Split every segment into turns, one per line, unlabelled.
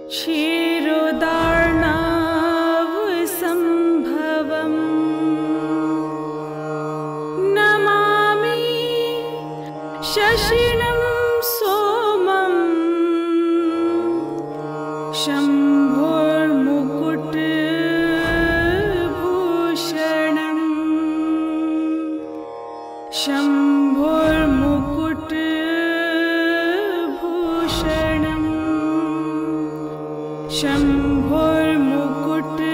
क्षीरोदार्णावसम्भवम् नमामि शशिनं सोमम् शम्भोर्मुकुटभूषणम् शम्भोर्मुकुटभूषणम् शम्भोर्मुकुट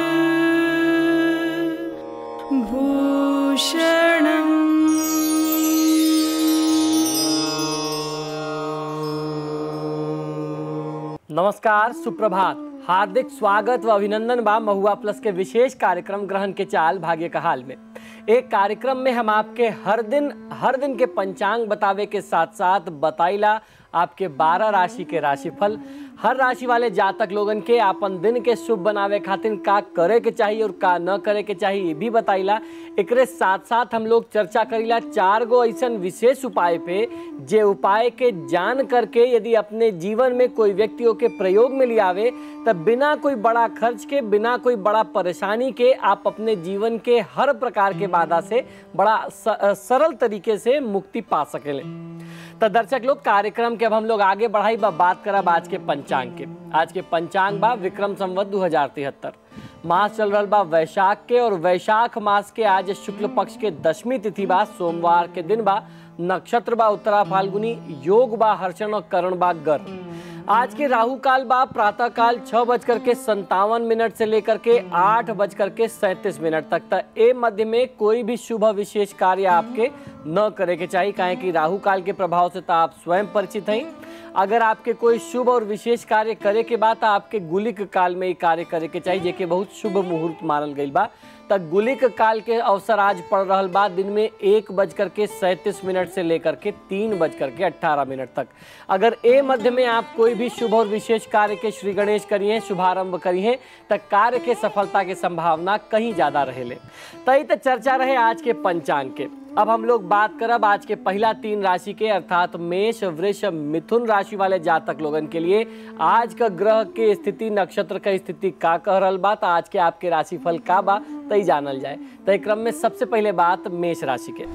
नमस्कार सुप्रभात हार्दिक स्वागत व अभिनंदन बा महुआ प्लस के विशेष कार्यक्रम ग्रहण के चाल भाग्य का हाल में एक कार्यक्रम में हम आपके हर दिन हर दिन के पंचांग बतावे के साथ साथ बताइला आपके 12 राशि के राशिफल हर राशि वाले जातक लोगन के आपन दिन के शुभ बनावे खातिर का करे के चाहिए और का न करे के चाहिए ये भी बताइला एकरे साथ साथ हम लोग चर्चा करीला चार गो ऐसन विशेष उपाय पे जे उपाय के जान करके यदि अपने जीवन में कोई व्यक्तियों के प्रयोग में लियावे तब बिना कोई बड़ा खर्च के बिना कोई बड़ा परेशानी के आप अपने जीवन के हर प्रकार के बाधा से बड़ा स- सरल तरीके से मुक्ति पा सकेले तो दर्शक लोग कार्यक्रम के अब हम लोग आगे बढ़ाई बा बात करब आज के पंचांग के आज के पंचांग बा विक्रम संवत दू हजार तिहत्तर मास चल रहा बा वैशाख के और वैशाख मास के आज शुक्ल पक्ष के दशमी तिथि बा सोमवार के दिन बा नक्षत्र बा उत्तरा फाल्गुनी योग बा हर्षण और करण बा गर आज के राहु काल बा प्रातः काल छह बजकर के संतावन मिनट से लेकर के आठ बजकर के सैंतीस मिनट तक तक ए मध्य में कोई भी शुभ विशेष कार्य आपके न करे के चाहिए काहे कि राहु काल के प्रभाव से तो आप स्वयं परिचित हैं अगर आपके कोई शुभ और विशेष कार्य करे के बाद आपके गुलिक काल में ही कार्य करे के चाहिए जेके बहुत शुभ मुहूर्त मानल गई बा तक गुलिक काल के अवसर आज पड़ रहा बा दिन में एक बज करके सैंतीस मिनट से लेकर के तीन बज करके अट्ठारह मिनट तक अगर ए मध्य में आप कोई भी शुभ और विशेष कार्य के श्री गणेश करिए शुभारंभ करिए तक कार्य के सफलता के संभावना कहीं ज्यादा रहेले तई तो चर्चा रहे आज के पंचांग के अब हम लोग बात करब आज के पहला तीन राशि के अर्थात मेष वृष मिथुन राशि वाले जातक लोगन के लिए आज का ग्रह के स्थिति नक्षत्र का स्थिति का कह रहल बा त आज के आपके राशिफल का बा तई जानल जाए तई क्रम में सबसे पहले बात मेष राशि के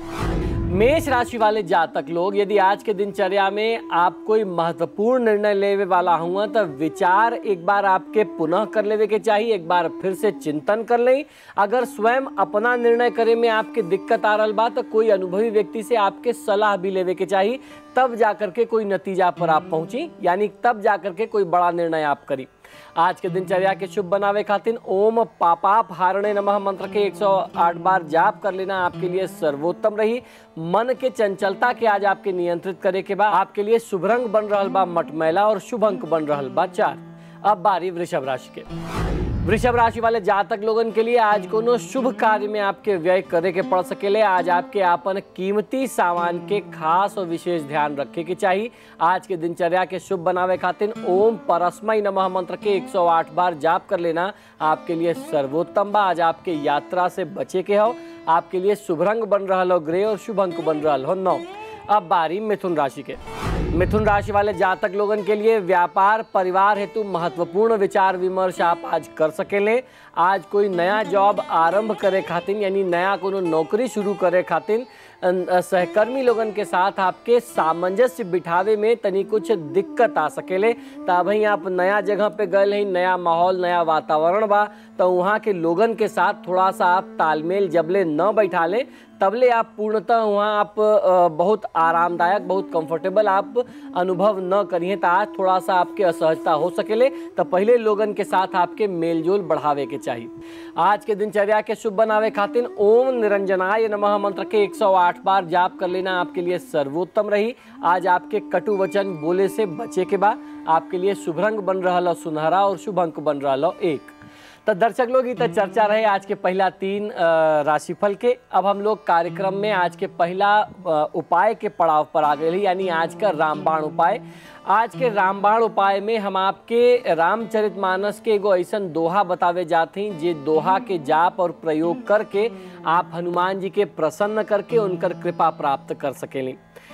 मेष राशि वाले जातक लोग यदि आज के दिनचर्या में आप कोई महत्वपूर्ण निर्णय लेवे वाला हुआ तो विचार एक बार आपके पुनः कर लेवे के चाहिए एक बार फिर से चिंतन कर लें अगर स्वयं अपना निर्णय करे में आपके दिक्कत आ रहा बा तो कोई अनुभवी व्यक्ति से आपके सलाह भी लेवे के चाहिए तब जाकर के कोई नतीजा पर आप पहुंची यानी तब जाकर के कोई बड़ा निर्णय आप करी आज के दिनचर्या के शुभ बनावे खातिर ओम पापाप हारणे नमः मंत्र के 108 बार जाप कर लेना आपके लिए सर्वोत्तम रही मन के चंचलता के आज आपके नियंत्रित करे के बाद आपके लिए शुभ रंग बन रहल बा मटमैला और शुभ अंक बन रहल बा चार अब बारी वृषभ राशि के वृषभ राशि वाले जातक लोगन के लिए आज कोनो शुभ कार्य में आपके व्यय करे के पड़ सकेले आज आपके आपन कीमती सामान के खास और विशेष ध्यान रखे के चाहिए आज के दिनचर्या के शुभ बनावे खातिर ओम परस्मय नमः मंत्र के 108 बार जाप कर लेना आपके लिए सर्वोत्तम बा आज आपके यात्रा से बचे के हो आपके लिए शुभ रंग बन रहा हो ग्रे और शुभ अंक बन रहा हो नौ अब बारी मिथुन राशि के मिथुन राशि वाले जातक लोगन के लिए व्यापार परिवार हेतु महत्वपूर्ण विचार विमर्श आप आज कर सकेले आज कोई नया जॉब आरंभ करे खातिर यानी नया कोनो नौकरी शुरू करे खातिर अन- अ, सहकर्मी लोगन के साथ आपके सामंजस्य बिठावे में तनी कुछ दिक्कत आ सकेले तब ही आप नया जगह पे गए हैं नया माहौल नया वातावरण बा तो वहाँ के लोगन के साथ थोड़ा सा आप तालमेल जबले न बैठा ले तबले आप पूर्णतः वहाँ आप अ, बहुत आरामदायक बहुत कंफर्टेबल आप अनुभव न करिए तो आज थोड़ा सा आपके असहजता हो सकेले तो पहले लोगन के साथ आपके मेलजोल बढ़ावे के चाहिए आज के दिनचर्या के शुभ बनावे खातिर ओम निरंजनाय नमः मंत्र के 108 बार जाप कर लेना आपके लिए सर्वोत्तम रही आज आपके कटु वचन बोले से बचे के बाद आपके लिए शुभ रंग बन रहा हो सुनहरा और शुभ अंक बन रहा हो एक तो दर्शक लोग ये तो चर्चा रहे आज के पहला तीन अ, राशिफल के अब हम लोग कार्यक्रम में आज के पहला अ, उपाय के पड़ाव पर आ गए हैं, यानी आज का रामबाण उपाय आज के रामबाण उपाय में हम आपके रामचरितमानस के एगो ऐसन दोहा बतावे जाते हैं जे दोहा के जाप और प्रयोग करके आप हनुमान जी के प्रसन्न करके उनकर कृपा प्राप्त कर सकेली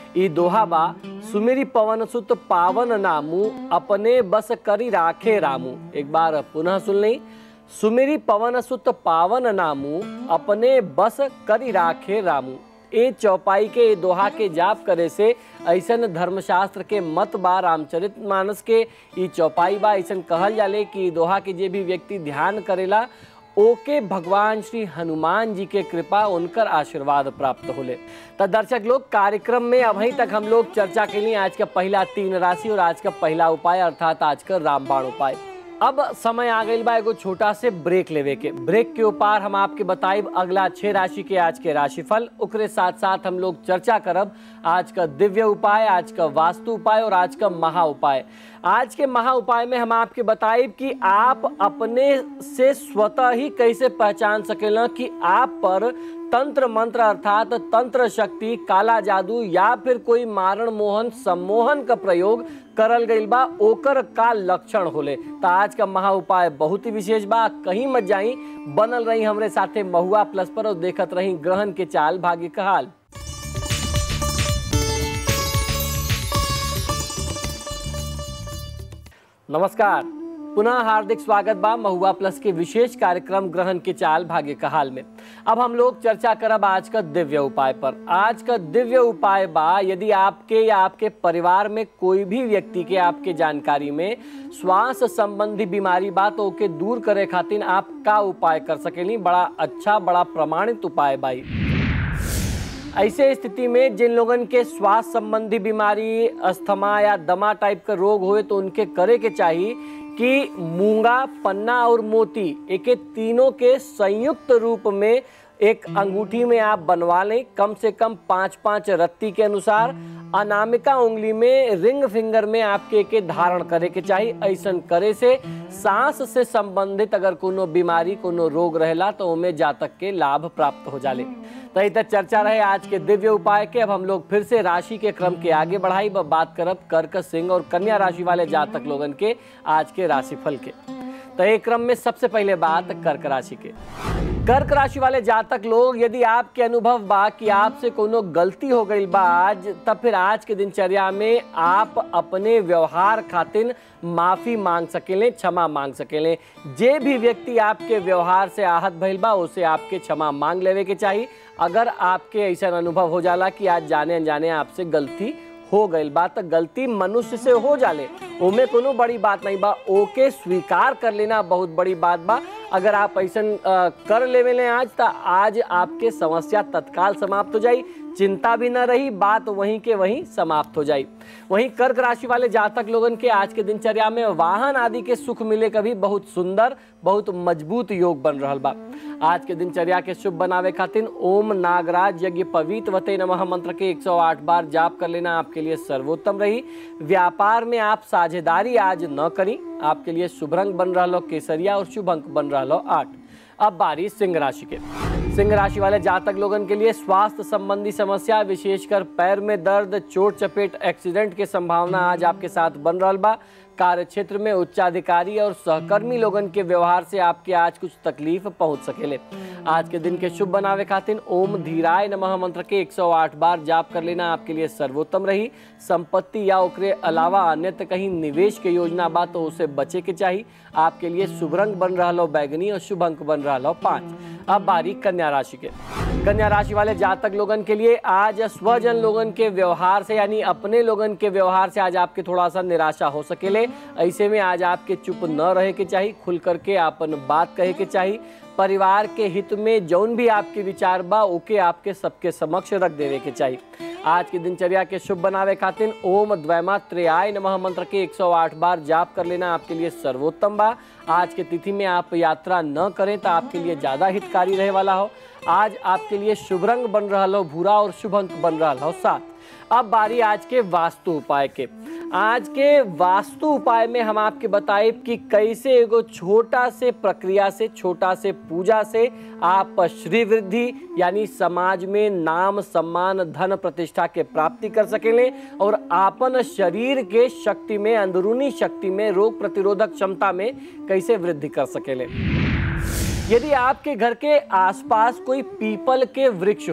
ई दोहा बा सुमेरी पवन सुत पावन नामू अपने बस करी राखे रामू एक बार पुनः सुन ली सुमेरी पवन सुत पावन नामू अपने बस करी राखे रामू ए चौपाई के ए दोहा के जाप करे से ऐसन धर्मशास्त्र के मत बा रामचरित मानस के ई चौपाई बा ऐसन कहल जाले कि ई दोहा के जे भी व्यक्ति ध्यान करेला ओके भगवान श्री हनुमान जी के कृपा उनकर आशीर्वाद प्राप्त होले तो दर्शक लोग कार्यक्रम में अभी तक हम लोग चर्चा के लिए आज का पहला तीन राशि और आज का पहला उपाय अर्थात आज का रामबाण उपाय अब समय आ गई बा एगो छोटा से ब्रेक लेवे के ब्रेक के ऊपर हम आपके बताइब अगला छह राशि के आज के राशिफल ओकरे साथ साथ हम लोग चर्चा करब आज का दिव्य उपाय आज का वास्तु उपाय और आज का महा उपाय आज के महा उपाय में हम आपके बताइब कि आप अपने से स्वतः ही कैसे पहचान सकेला कि आप पर तंत्र मंत्र अर्थात तंत्र शक्ति काला जादू या फिर कोई मारण मोहन सम्मोहन का प्रयोग करल गईल बा ओकर का लक्षण होले तो आज का महा उपाय बहुत ही विशेष बा कहीं मत जाई बनल रही हमरे साथे महुआ प्लस पर और देखत रही ग्रहण के चाल भाग्य का हाल नमस्कार पुनः हार्दिक स्वागत बा महुआ प्लस के विशेष कार्यक्रम ग्रहण के चाल भाग्य का हाल में अब हम लोग चर्चा करब आज का दिव्य उपाय पर आज का दिव्य उपाय बा यदि आपके या आपके परिवार में कोई भी व्यक्ति के आपके जानकारी में श्वास संबंधी बीमारी बा तो ओके दूर करे खातिर आप का उपाय कर सकेली बड़ा अच्छा बड़ा प्रमाणित उपाय बाई ऐसे स्थिति में जिन लोगन के श्वास संबंधी बीमारी अस्थमा या दमा टाइप का रोग होए तो उनके करे के चाहिए कि मूंगा पन्ना और मोती एके तीनों के संयुक्त रूप में एक अंगूठी में आप बनवा लें कम से कम पाँच पाँच रत्ती के अनुसार अनामिका उंगली में रिंग फिंगर में आपके के धारण करे के चाहिए ऐसन करे से सांस से संबंधित अगर कोनो बीमारी कोनो रोग रहेला तो उनमें जातक के लाभ प्राप्त हो जाले तो इधर चर्चा रहे आज के दिव्य उपाय के अब हम लोग फिर से राशि के क्रम के आगे बढ़ाई ब बात करब कर्क सिंह और कन्या राशि वाले जातक लोगन के आज के राशिफल के तो एक क्रम में सबसे पहले बात कर्क राशि के कर्क राशि वाले जातक लोग यदि आपके अनुभव बा कि आपसे कोनो गलती हो गई बा आज तब फिर आज के दिनचर्या में आप अपने व्यवहार खातिर माफी मांग सकेले क्षमा मांग सकेले जे भी व्यक्ति आपके व्यवहार से आहत भइल बा उसे आपके क्षमा मांग लेवे के चाहिए अगर आपके ऐसा अनुभव हो जाला कि आज जाने अनजाने आपसे गलती हो गई बात गलती मनुष्य से हो जाले ओमे कोनो बड़ी बात नहीं बा ओके स्वीकार कर लेना बहुत बड़ी बात बा अगर आप ऐसा कर लेवे ले आज तो आज आपके समस्या तत्काल समाप्त हो जाई चिंता भी न रही बात वहीं के वहीं समाप्त हो जाई वहीं कर्क राशि वाले जातक लोगन के आज के दिनचर्या में वाहन आदि के सुख मिले कभी बहुत सुंदर बहुत मजबूत योग बन रहा बा आज के दिनचर्या के शुभ बनावे खातिर ओम नागराज यज्ञ पवित वते नमः मंत्र के 108 बार जाप कर लेना आपके लिए सर्वोत्तम रही व्यापार में आप साझेदारी आज न करी आपके लिए शुभ रंग बन रहा लो केसरिया और शुभ अंक बन रहा लो आठ अब बारी सिंह राशि के सिंह राशि वाले जातक लोगन के लिए स्वास्थ्य संबंधी समस्या विशेषकर पैर में दर्द चोट चपेट एक्सीडेंट के संभावना आज आपके साथ बन रहा बा कार्य क्षेत्र में उच्चाधिकारी और सहकर्मी लोगन के व्यवहार से आपके आज कुछ तकलीफ पहुंच सकेले आज के दिन के शुभ बनावे खातिर ओम धीराय नमः मंत्र के 108 बार जाप कर लेना आपके लिए सर्वोत्तम रही संपत्ति या ओकरे अलावा अन्यत्र कहीं निवेश के योजना बा तो उसे बचे के चाहिए आपके लिए शुभ रंग बन रहा लो बैगनी और शुभ अंक बन रहा लो पाँच अब बारी कन्या राशि के कन्या राशि वाले जातक लोगन के लिए आज स्वजन लोगन के व्यवहार से यानी अपने लोगन के व्यवहार से आज आपके थोड़ा सा निराशा हो सकेले ऐसे में आज आपके चुप न रहे के चाहिए खुल करके अपन बात कहे के चाहिए परिवार के हित में जौन भी आपके विचार बा ओके आपके सबके समक्ष रख देवे के चाहिए आज की दिनचर्या के शुभ बनावे खातिर ओम द्वैमात्रेयाय नमः मंत्र के 108 बार जाप कर लेना आपके लिए सर्वोत्तम बा आज के तिथि में आप यात्रा न करें तो आपके लिए ज़्यादा हितकारी रहे वाला हो आज आपके लिए शुभ रंग बन रहा हो भूरा और शुभ अंक बन रहा हो सात अब बारी आज के वास्तु उपाय के आज के वास्तु उपाय में हम आपके बताए कि कैसे एगो छोटा से प्रक्रिया से छोटा से पूजा से आप श्री वृद्धि यानी समाज में नाम सम्मान धन प्रतिष्ठा के प्राप्ति कर सकेले और आपन शरीर के शक्ति में अंदरूनी शक्ति में रोग प्रतिरोधक क्षमता में कैसे वृद्धि कर सकेले यदि आपके घर के आसपास कोई पीपल के वृक्ष होए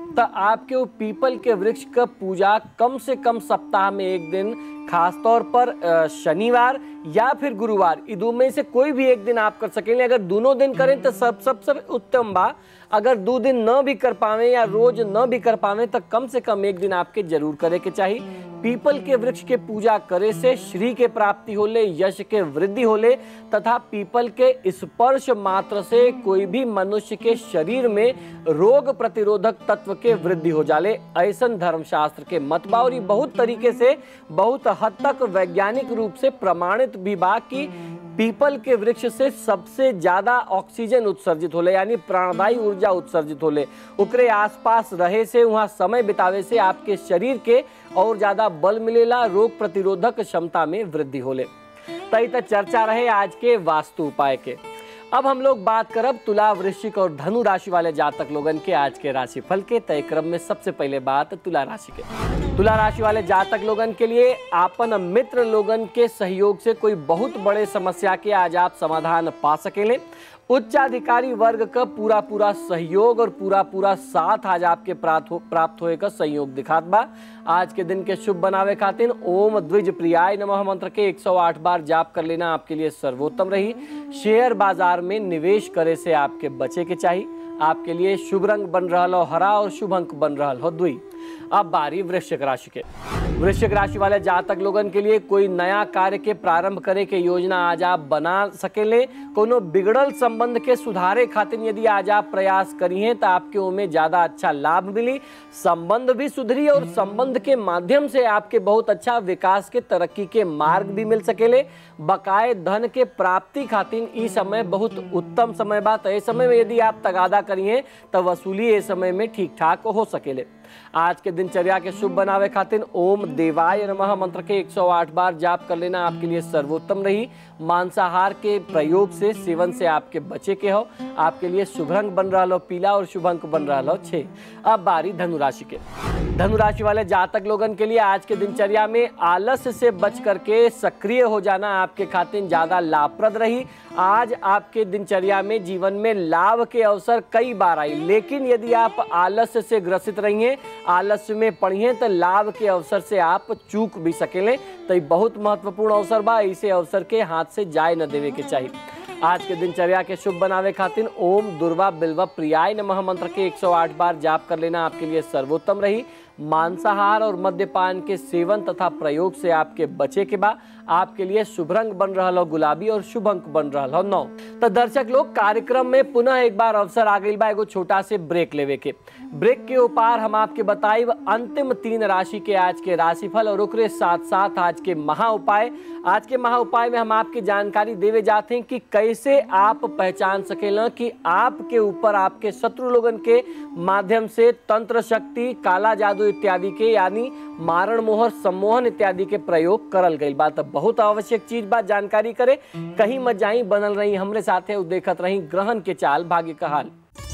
तो आपके वो पीपल के वृक्ष का पूजा कम से कम सप्ताह में एक दिन खास तौर पर अ, शनिवार या फिर गुरुवार ई दो में से कोई भी एक दिन आप कर सकेंगे अगर दोनों दिन करें तो सब सबसे उत्तम बा अगर दो दिन न भी कर पावे या रोज न भी कर पावे तो कम से कम एक दिन आपके जरूर करे के चाहिए पीपल के वृक्ष के पूजा करे से श्री के प्राप्ति होले यश के वृद्धि होले तथा पीपल के स्पर्श मात्र से कोई भी मनुष्य के शरीर में रोग प्रतिरोधक तत्व के वृद्धि हो जाले ऐसन धर्मशास्त्र के मत बा और ई बहुत तरीके से बहुत हद तक वैज्ञानिक रूप से प्रमाणित भी बा कि पीपल के वृक्ष से सबसे ज्यादा ऑक्सीजन उत्सर्जित होले यानी प्राणदायी ऊर्जा उत्सर्जित होले ओकरे आसपास रहे से वहाँ समय बितावे से आपके शरीर के और ज्यादा बल मिलेला रोग प्रतिरोधक क्षमता में वृद्धि होले तई तक चर्चा रहे आज के वास्तु उपाय के अब हम लोग बात करब तुला वृश्चिक और धनु राशि वाले जातक लोगन के आज के राशि फल के तय क्रम में सबसे पहले बात तुला राशि के तुला राशि वाले जातक लोगन के लिए आपन मित्र लोगन के सहयोग से कोई बहुत बड़े समस्या के आज आप समाधान पा सकेले उच्चाधिकारी वर्ग का पूरा पूरा सहयोग और पूरा पूरा साथ आज आपके प्राप्त हो प्राप्त होए का संयोग दिखात बा आज के दिन के शुभ बनावे खातिर ओम द्विज प्रियाय नमः मंत्र के 108 बार जाप कर लेना आपके लिए सर्वोत्तम रही शेयर बाजार में निवेश करे से आपके बचे के चाहिए आपके लिए शुभ रंग बन रहा हो हरा और शुभ अंक बन रहा हो दुई अब बारी वृश्चिक राशि के वृश्चिक राशि वाले जातक लोगन के लिए कोई नया कार्य के प्रारंभ करे के योजना आज आप बना सकेले कोनो बिगड़ल संबंध के सुधारे खातिर यदि आज आप प्रयास करिए तो आपके ओमे ज्यादा अच्छा लाभ मिली संबंध भी सुधरी और संबंध के माध्यम से आपके बहुत अच्छा विकास के तरक्की के मार्ग भी मिल सकेले बकाए धन के प्राप्ति खातिर ई समय बहुत उत्तम समय बात है समय में यदि आप तगादा करिए तो वसूली ए समय में ठीक ठाक हो सकेले आज के दिनचर्या के शुभ बनावे खातिर ओम देवाय नमः मंत्र के 108 बार जाप कर लेना आपके लिए सर्वोत्तम रही मांसाहार के प्रयोग से सेवन से आपके बचे के हो आपके लिए शुभ रंग बन रहा हो पीला और शुभ अंक बन रहा हो छह अब बारी धनु राशि के धनु राशि वाले जातक लोगन के लिए आज के दिनचर्या में आलस से बच करके सक्रिय हो जाना आपके खातिर ज्यादा लाभप्रद रही आज आपके दिनचर्या में जीवन में लाभ के अवसर कई बार आई लेकिन यदि आप आलस्य से ग्रसित रहिए आलस्य में पढ़िए तो लाभ के अवसर से आप चूक भी सकेले तो ये बहुत महत्वपूर्ण अवसर बा इसे अवसर के हाथ से जाए न देवे के चाहिए आज के दिनचर्या के शुभ बनावे खातिर ओम दुर्वा बिल्वा प्रियाय नमः मंत्र के 108 बार जाप कर लेना आपके लिए सर्वोत्तम रही मांसाहार और मद्यपान के सेवन तथा प्रयोग से आपके बचे के बाद आपके लिए शुभ रंग बन रहा हो गुलाबी और शुभ अंक बन रहा हो नौ तो दर्शक लोग कार्यक्रम में पुनः एक बार अवसर आ गई बा एगो छोटा से ब्रेक लेवे के ब्रेक के उपार हम आपके बताइब अंतिम तीन राशि के आज के राशिफल और ओकरे साथ साथ आज के महा उपाय आज के महा उपाय में हम आपकी जानकारी देवे जाते हैं कि कैसे आप पहचान सकेला कि आपके ऊपर आपके शत्रु लोगन के माध्यम से तंत्र शक्ति काला जादू इत्यादि के यानी मारण मोहर सम्मोहन इत्यादि के प्रयोग करल गई बात बहुत आवश्यक चीज बात जानकारी करे कहीं मत जाई बनल रही हमरे साथे उ देखत रही ग्रहण के चाल भाग्य का हाल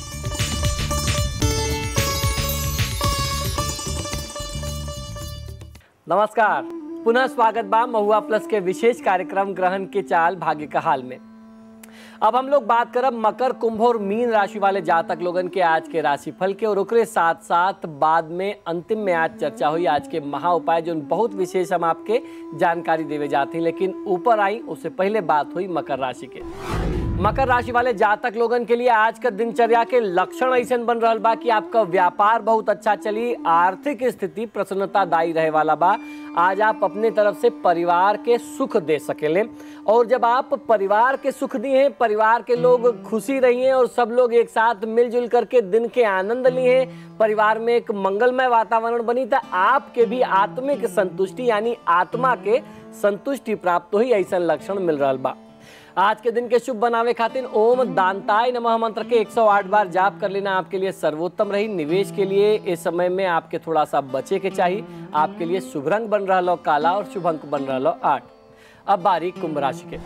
नमस्कार पुनः स्वागत बा महुआ प्लस के विशेष कार्यक्रम ग्रहण के चाल भाग्य का हाल में अब हम लोग बात करब मकर कुंभ और मीन राशि वाले जातक लोगन के आज के राशिफल के और ओकरे साथ साथ बाद में अंतिम में आज चर्चा हुई आज के महा उपाय जो बहुत विशेष हम आपके जानकारी देवे जाते हैं लेकिन ऊपर आई उससे पहले बात हुई मकर राशि के मकर राशि वाले जातक लोगन के लिए आज का दिनचर्या के लक्षण ऐसे बन रहा बा कि आपका व्यापार बहुत अच्छा चली आर्थिक स्थिति प्रसन्नतादायी रहे वाला बा आज आप अपने तरफ से परिवार के सुख दे सकेले और जब आप परिवार के सुख दिए परिवार के लोग खुशी रहिए और सब लोग एक साथ मिलजुल करके दिन के आनंद लिए परिवार में एक मंगलमय वातावरण बनी तो आपके भी आत्मिक संतुष्टि यानी आत्मा के संतुष्टि प्राप्त हुई ऐसा लक्षण मिल रहा बा आज के दिन के शुभ बनावे खातिर ओम दानताय नमः मंत्र के 108 बार जाप कर लेना आपके लिए सर्वोत्तम रही निवेश के लिए इस समय में आपके थोड़ा सा बचे के चाहिए आपके लिए शुभ रंग बन रहा लो काला और शुभ अंक बन रहा लो आठ अब बारी कुंभ राशि के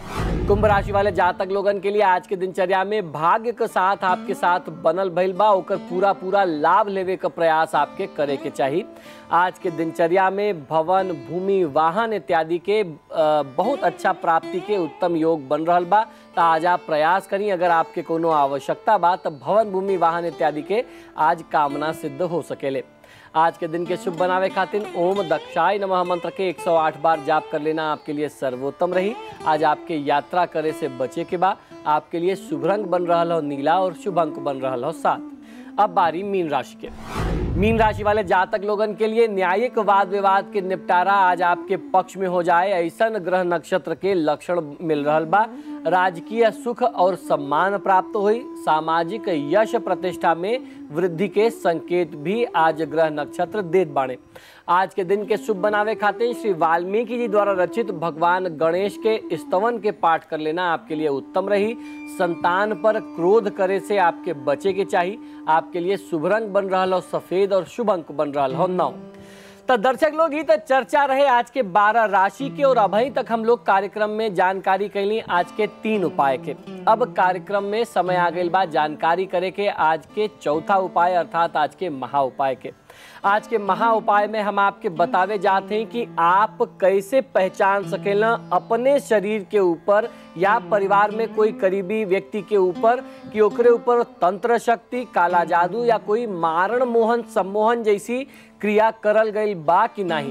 कुंभ राशि वाले जातक लोगन के लिए आज के दिनचर्या में भाग्य के साथ आपके साथ बनल भइल बा ओकर पूरा पूरा लाभ लेवे का प्रयास आपके करे के चाहिए आज के दिनचर्या में भवन भूमि वाहन इत्यादि के अ, बहुत अच्छा प्राप्ति के उत्तम योग बन रहल बा तो आज आप प्रयास करी अगर आपके कोनो आवश्यकता बा तो भवन भूमि वाहन इत्यादि के आज कामना सिद्ध हो सकेले आज के दिन के शुभ बनावे खातिर ओम दक्षाय नमः मंत्र के 108 बार जाप कर लेना आपके लिए सर्वोत्तम रही आज आपके यात्रा करे से बचे के बाद आपके लिए शुभ रंग बन रहा हो नीला और शुभ अंक बन रहा हो सात अब बारी मीन राशि के मीन राशि वाले जातक लोगन के लिए न्यायिक वाद विवाद के निपटारा आज आपके पक्ष में हो जाए ऐसा ग्रह नक्षत्र के लक्षण मिल रहा बा राजकीय सुख और सम्मान प्राप्त हुई सामाजिक यश प्रतिष्ठा में वृद्धि के संकेत भी आज ग्रह नक्षत्र देत बाणे आज के दिन के शुभ बनावे खातिर श्री वाल्मीकि जी द्वारा रचित भगवान गणेश के स्तवन के पाठ कर लेना आपके लिए उत्तम रही संतान पर क्रोध करे से आपके बचे के चाहिए आपके लिए शुभ रंग बन रहा हो सफेद और शुभ अंक बन रहा हो नौ तो दर्शक लोग ही तो चर्चा रहे आज के 12 राशि के और अभी तक हम लोग कार्यक्रम में जानकारी कैली आज के तीन उपाय के अब कार्यक्रम में समय आ गई बा जानकारी करे के आज के चौथा उपाय अर्थात आज के महा उपाय के आज के महा उपाय में हम आपके बतावे जाते हैं कि आप कैसे पहचान सकेला अपने शरीर के ऊपर या परिवार में कोई करीबी व्यक्ति के ऊपर कि ओकरे ऊपर तंत्र शक्ति काला जादू या कोई मारण मोहन सम्मोहन जैसी क्रिया करल गई बा कि नहीं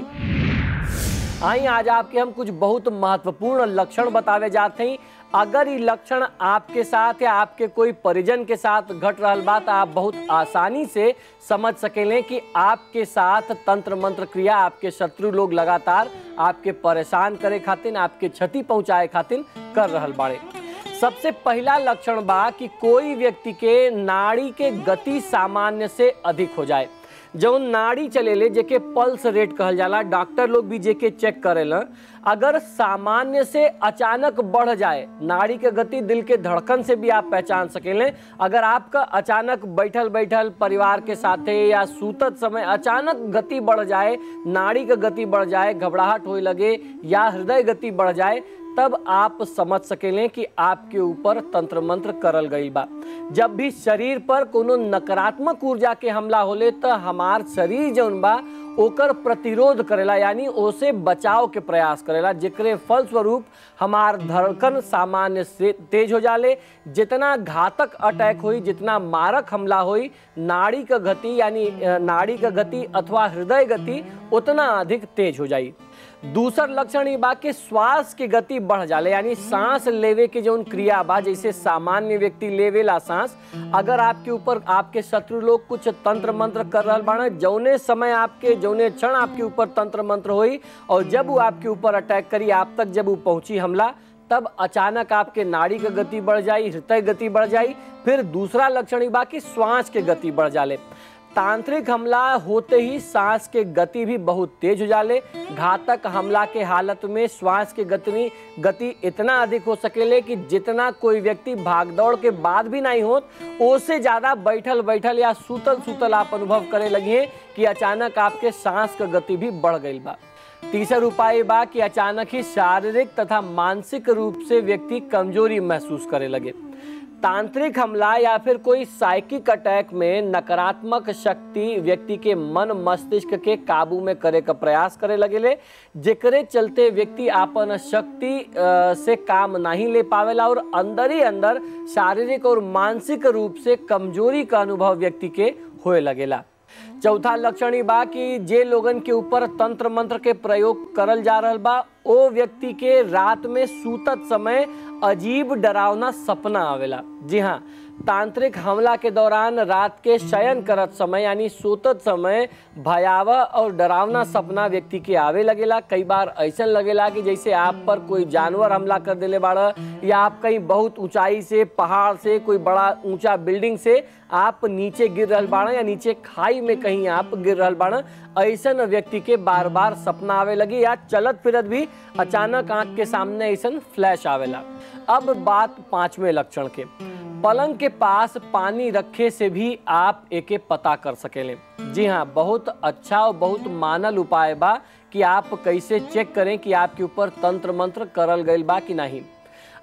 आई आज आपके हम कुछ बहुत महत्वपूर्ण लक्षण बतावे जाते हैं अगर ये लक्षण आपके साथ या आपके कोई परिजन के साथ घट रहा बा तो आप बहुत आसानी से समझ सकेले कि आपके साथ तंत्र मंत्र क्रिया आपके शत्रु लोग लगातार आपके परेशान करे खातिर आपके क्षति पहुंचाए खातिर कर रहल बाड़े सबसे पहला लक्षण बा कि कोई व्यक्ति के नाड़ी के गति सामान्य से अधिक हो जाए जौन नाड़ी चलेले जेके पल्स रेट कहल जाला डॉक्टर लोग भी जेके चेक करेला अगर सामान्य से अचानक बढ़ जाए नाड़ी के गति दिल के धड़कन से भी आप पहचान सकेले अगर आपका अचानक बैठल बैठल परिवार के साथे या सूतत समय अचानक गति बढ़ जाए नाड़ी के गति बढ़ जाए घबराहट होए लगे या हृदय गति बढ़ जाए तब आप समझ सकेले कि आपके ऊपर तंत्र मंत्र करल गई बा जब भी शरीर पर कोनो नकारात्मक ऊर्जा के हमला होले तो हमार शरीर जौन बा ओकर प्रतिरोध करेला यानी ओसे बचाव के प्रयास करेला जेकरे फलस्वरूप हमार धड़कन सामान्य से तेज हो जाले जितना घातक अटैक हुई जितना मारक हमला हुई नाड़ी का गति यानी अ, नाड़ी का गति अथवा हृदय गति उतना अधिक तेज हो जाई दूसर लक्षण ये बा कि श्वास की गति बढ़ जाले यानी सांस लेवे के जौन क्रिया बा जैसे सामान्य व्यक्ति लेवेला सांस अगर आपके ऊपर आपके शत्रु लोग कुछ तंत्र मंत्र कर रहा बाड़े जौने समय आपके जौने क्षण आपके ऊपर तंत्र मंत्र होई और जब वो आपके ऊपर अटैक करी आप तक जब वो पहुंची हमला तब अचानक आपके नाड़ी का गति बढ़ जाई हृदय गति बढ़ जाई फिर दूसरा लक्षण ये बा कि श्वास के गति बढ़ जाले तांत्रिक हमला होते ही सांस के गति भी बहुत तेज हो जाले घातक हमला के हालत में श्वास के गति में गति इतना अधिक हो सकेले कि जितना कोई व्यक्ति भागदौड़ के बाद भी नहीं होत उससे ज्यादा बैठल बैठल या सूतल सूतल आप अनुभव करे लगिए कि अचानक आपके सांस का गति भी बढ़ गई बा तीसर उपाय बा कि अचानक ही शारीरिक तथा मानसिक रूप से व्यक्ति कमजोरी महसूस करे लगे तांत्रिक हमला या फिर कोई साइकिक अटैक में नकारात्मक शक्ति व्यक्ति के मन मस्तिष्क के काबू में करे का प्रयास करे लगेले जेकरे चलते व्यक्ति आपन शक्ति अ, से काम नहीं ले पावेला और अंदर ही अंदर शारीरिक और मानसिक रूप से कमजोरी का अनुभव व्यक्ति के होए लगेला चौथा लक्षण ई बा कि जे लोगन के ऊपर तंत्र मंत्र के प्रयोग करल जा रहल बा ओ व्यक्ति के रात में सूतत समय अजीब डरावना सपना आवेला जी हाँ तांत्रिक हमला के दौरान रात के शयन करत समय यानी सोतत समय भयावह और डरावना सपना व्यक्ति के आवे लगेला कई बार ऐसा लगेला कि जैसे आप पर कोई जानवर हमला कर देले बाड़ा या आप कहीं बहुत ऊंचाई से पहाड़ से कोई बड़ा ऊंचा बिल्डिंग से आप नीचे गिर रहल बाड़ा या नीचे खाई में कहीं आप गिर रहल बाड़ा ऐसा व्यक्ति के बार बार सपना आवे लगी या चलत फिरत भी अचानक आंख के सामने ऐसा फ्लैश आवेला अब बात पांचवें लक्षण के पलंग के पास पानी रखे से भी आप एके पता कर सकेले जी हाँ बहुत अच्छा और बहुत मानल उपाय बा कि आप कैसे चेक करें कि आपके ऊपर तंत्र मंत्र करल गईल बा कि नहीं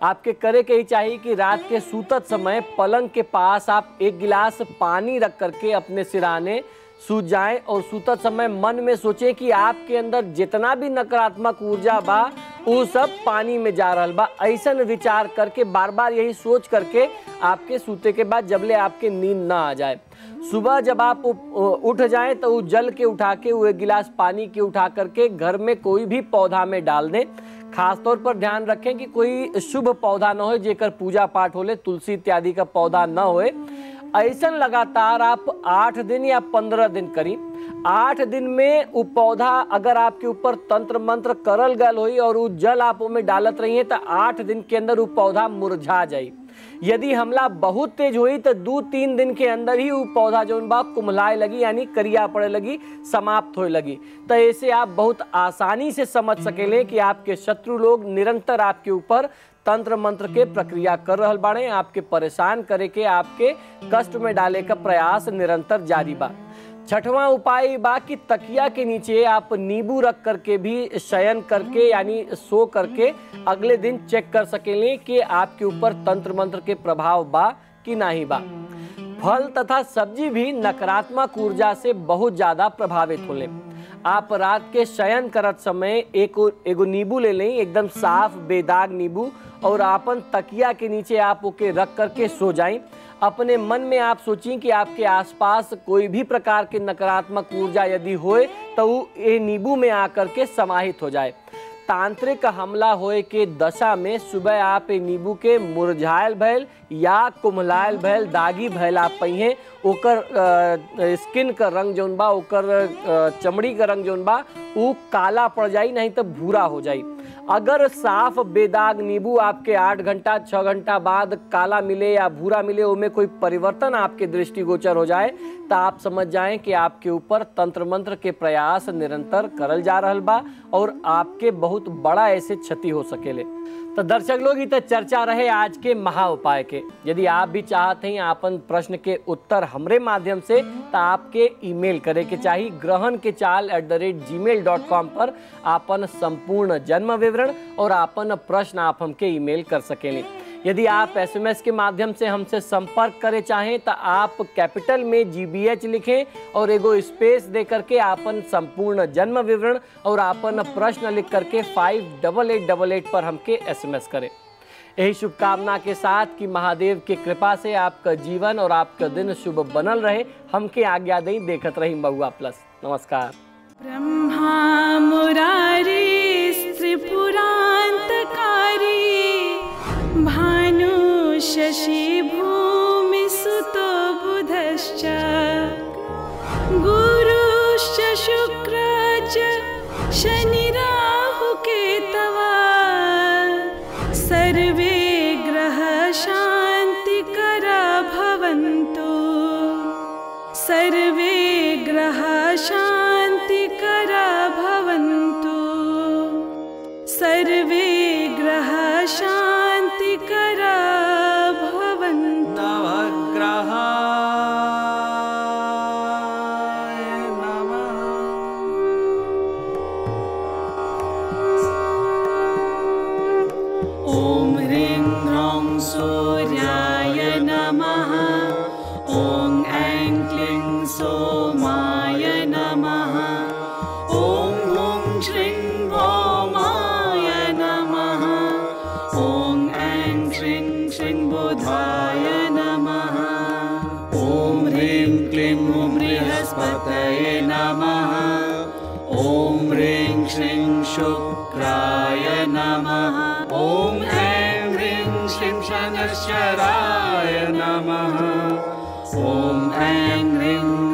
आपके करे के ही चाहिए कि रात के सूतत समय पलंग के पास आप एक गिलास पानी रख करके अपने सिराने सूत जाएं और सूतत समय मन में सोचें कि आपके अंदर जितना भी नकारात्मक ऊर्जा बा वो सब पानी में जा रहा बा ऐसा विचार करके बार बार यही सोच करके आपके सूते के बाद जबले आपके नींद ना आ जाए सुबह जब आप उ- उठ जाएं तो वो जल के उठा के वो एक गिलास पानी के उठा करके घर में कोई भी पौधा में डाल दें खास तौर पर ध्यान रखें कि कोई शुभ पौधा न हो जेकर पूजा पाठ होले तुलसी इत्यादि का पौधा न होए ऐसा लगातार आप आठ दिन या पंद्रह दिन करी आठ दिन में वो पौधा अगर आपके ऊपर तंत्र मंत्र करल गल हुई और वो जल आप में डालत रही है तो आठ दिन के अंदर वो पौधा मुरझा जाई यदि हमला बहुत तेज हुई तो दो तीन दिन के अंदर ही वो पौधा जो बा कुमलाए लगी यानी करिया पड़े लगी समाप्त होए लगी तो ऐसे आप बहुत आसानी से समझ सकेले कि आपके शत्रु लोग निरंतर आपके ऊपर तंत्र मंत्र के प्रक्रिया कर रहल बाड़े आपके परेशान करे के आपके कष्ट में डाले का प्रयास निरंतर जारी बा छठवां उपाय बा कि तकिया के नीचे आप नींबू रख करके भी शयन करके यानी सो करके अगले दिन चेक कर सकेंगे कि आपके ऊपर तंत्र मंत्र के प्रभाव बा कि नहीं बा फल तथा सब्जी भी नकारात्मक ऊर्जा से बहुत ज्यादा प्रभावित होले आप रात के शयन करत समय एक एगो नींबू ले लें एकदम साफ बेदाग नींबू और आपन तकिया के नीचे आप ओके रख करके सो जाएं अपने मन में आप सोचिए कि आपके आसपास कोई भी प्रकार के नकारात्मक ऊर्जा यदि होए तो वो ये नींबू में आकर के समाहित हो जाए तांत्रिक हमला होए के दशा में सुबह आप ए नींबू के मुरझायल भैल या कुम्हलायल भैल दागी भैल आप पहिए ओकर अ, स्किन का रंग जौन बा ओकर अ, चमड़ी का रंग जौन बा उ काला पड़ जाई नहीं तो भूरा हो जाई अगर साफ बेदाग नींबू आपके आठ घंटा छः घंटा बाद काला मिले या भूरा मिले उनमें कोई परिवर्तन आपके दृष्टिगोचर हो जाए तो आप समझ जाएं कि आपके ऊपर तंत्र मंत्र के प्रयास निरंतर करल जा रहल बा और आपके बहुत बड़ा ऐसे क्षति हो सकेले तो दर्शक लोग ई तो चर्चा रहे आज के महा उपाय के यदि आप भी चाहते हैं आपन प्रश्न के उत्तर हमरे माध्यम से तो आपके ईमेल करे के चाहिए ग्रहण के चाल एट द रेट जी मेल डॉट कॉम पर आपन संपूर्ण जन्म विवरण और आपन प्रश्न आप हमके ईमेल कर सकेंगे यदि आप एसएमएस के माध्यम से हमसे संपर्क करे चाहें तो आप कैपिटल में जीबीएच लिखें और एगो स्पेस दे करके आपन संपूर्ण जन्म विवरण और आपन प्रश्न लिख करके five double eight double eight पर हमके एसएमएस करें यही शुभकामना के साथ कि महादेव की कृपा से आपका जीवन और आपका दिन शुभ बनल रहे हमके आज्ञा दें देखत रही महुआ प्लस नमस्कार
ब्रह्मा मुरारी त्रिपुरान्तकारी भानु शशि भूमिसुतो बुधश्च गुरुश्च शुक्र च शनिराहुकेतवा सर्वे ग्रह शान्तिकरा भवन्तु सर्वे ग्रह शान्तिकरा भवन्तु सर्वे ग्रह शान्तिकरा भवन्तु
नवग्रहाय नमः
ॐ ह्रीं ह्रौं सूर्याय नमः ॐ ऐं क्लीं सोमाय नमः ॐ हुं श्रीं भौमाय नमः ॐ ऐं श्रीं श्रीं बुधाय नमः ॐ ह्रीं क्लीं बृहस्पतये नमः ॐ ह्रीं श्रीं शुक्राय नमः ॐ ऐं ह्रीं श्रीं शनश्चराय नमः ॐ ऐं ह्रीं